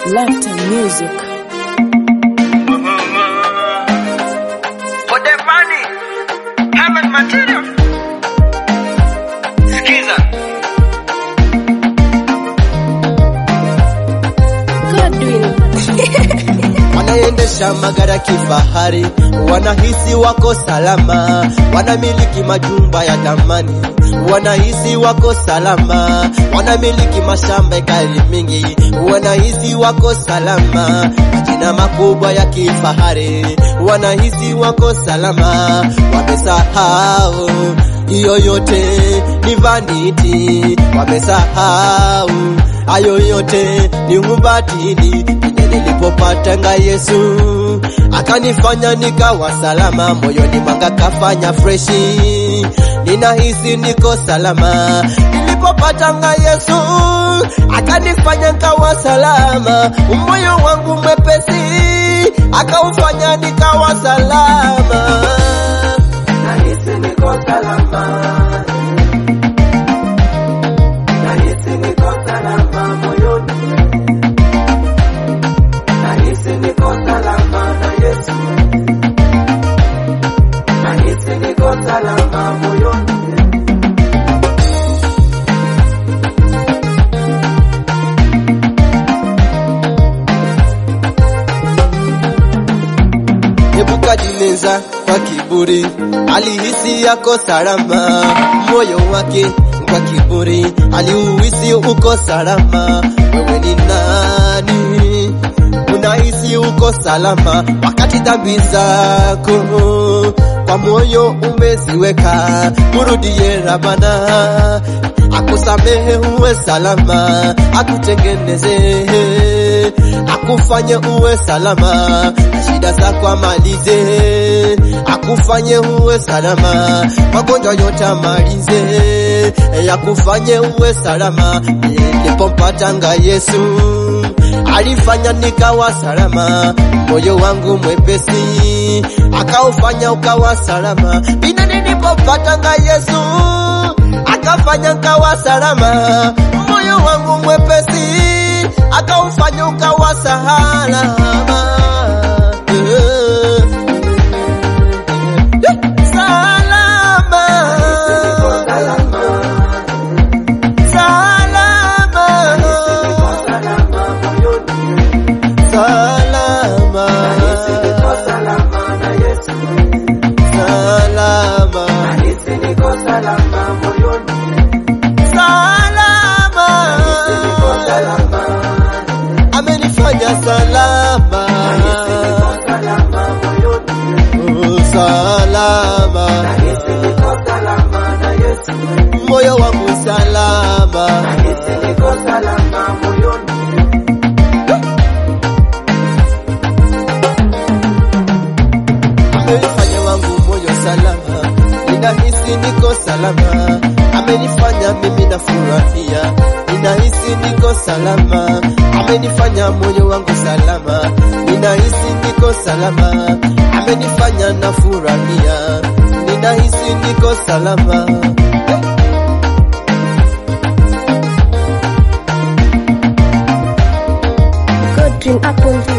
Laughter music. For the money, heaven material. Skiza. Godwin. wanaendesha magari ya kifahari, wanahisi wako salama, wanamiliki majumba ya thamani, wanahisi wako salama, wanamiliki mashamba ekari mingi, wanahisi wako salama, majina makubwa ya kifahari, wanahisi wako salama, wamesahau hiyo yote ni vanity, wamesahau hayo yote ni ubatili. Penye nilipopatanga Yesu akanifanya nikawa salama, moyoni mwanga kafanya freshi, ninahisi niko salama. Nilipopatanga Yesu akanifanya nikawa salama, moyo wangu mwepesi akaufanya nikawa salama, nahisi niko salama. Nahisi niko salama moyoni, nahisi niko salama na Yesu, nahisi niko salama moyoni. Nebukadneza kwa kiburi alihisi yako salama, moyo wake kwa kiburi aliuhisi uko salama. Wewe ni nani unahisi uko salama wakati dhambi zako kwa moyo umeziweka? Murudie Rabana akusamehe uwe salama, akutengeneze akufanye uwe salama, na shida zako amalize, akufanye uwe salama, magonjwa yote amalize, akufanye uwe salama. Nilipompatanga Yesu alifanya nikawa salama, moyo wangu mwepesi akaufanya ukawa salama. Pina nilipopatanga Yesu akafanya nikawa salama, moyo wangu mwepesi akaufanya ukawa salama. Salama. Salama. Salama. Salama. Amenifanya salama. Oh, salama. Moyo wangu salama. Amenifanya wangu moyo salama, ninahisi niko salama. Amenifanya mimi nafurahia, ninahisi niko salama. Amenifanya moyo wangu salama, ninahisi niko salama. Amenifanya nafurahia, ninahisi niko salama. Godwin upon the